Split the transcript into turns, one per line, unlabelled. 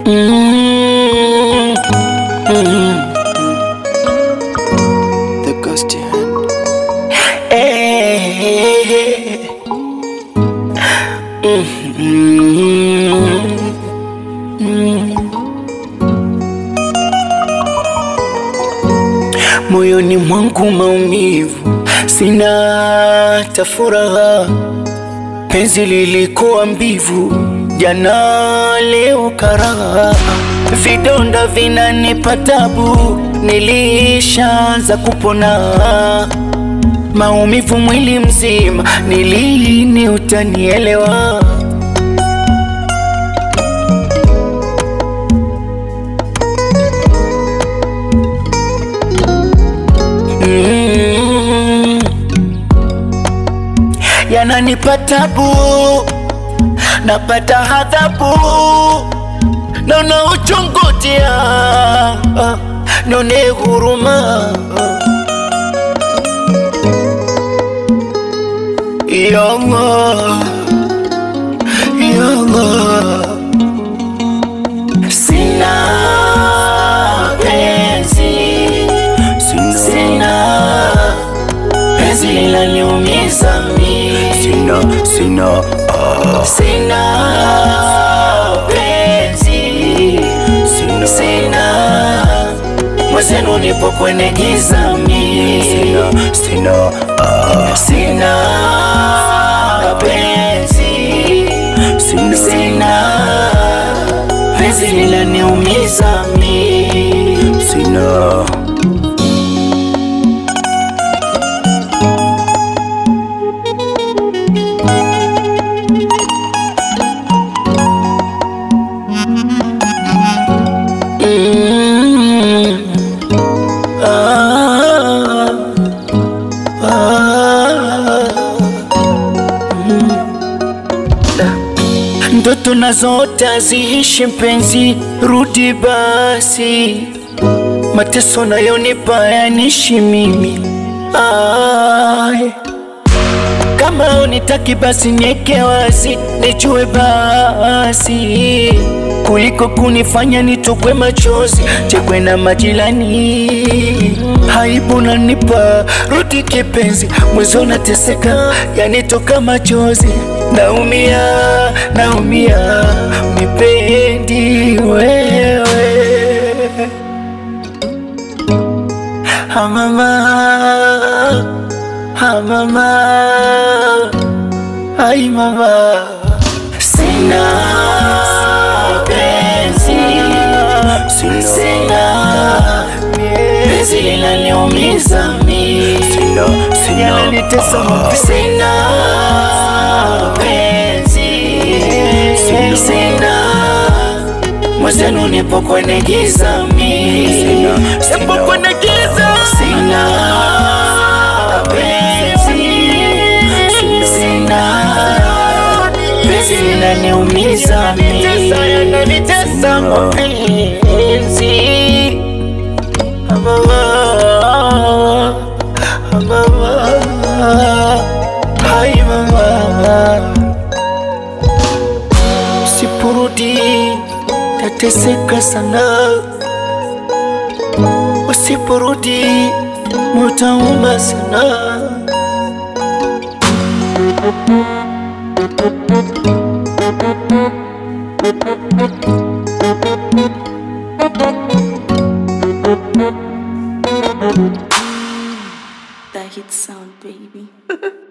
Mm, mm,
The ghost hand.
eh, mm, mm. Moyoni mwangu maumivu, sina tafuraha. Penzi lilikuwa mbivu, jana leo karaha. Vidonda vinanipa tabu, nilishaanza kupona. Maumivu mwili mzima, ni lini utanielewa? Mm. Yananipa tabu, napata hadhabu, naona uchungu tia, nione huruma Yanga, yanga, sina penzi, sina penzi linaniumiza mimi,
Sina, sina, ah,
sina penzi,
sina,
sina mwenzenu, nipo kwenye giza mimi,
sina, sina, ah,
sina penzi,
sina,
sina penzi linaniumiza mimi.
sina.
Mm. Ah. Ah. Mm. Da. Ndoto nazote haziishi mpenzi, rudi basi. Mateso nayonipa yanishi mimi Ay. Kama unitaki basi nieke wazi, nijue basi, kuliko kunifanya nitokwe machozi, chekwe na majirani. Haibu nanipa, rudi kipenzi, mwezo nateseka, yanitoka machozi, naumia, naumia, unipendi wewe Ah, mama, ah, mama, ai mama, sina penzi,
Sina.
sina penzi linaniumiza mimi,
Sina, sina,
yananitesa
ah,
sina penzi,
Sina.
sina mwenzenu, nipo kwenye giza mimi,
Sina,
nipo
sina.
kwenye giza, sina penzi, sina penzi linaniumiza mimi, yananitesa mapenzi Mama, mama, hai mama, usipurudi tateseka sana, usipurudi mutauma sana.
That hit sound, baby.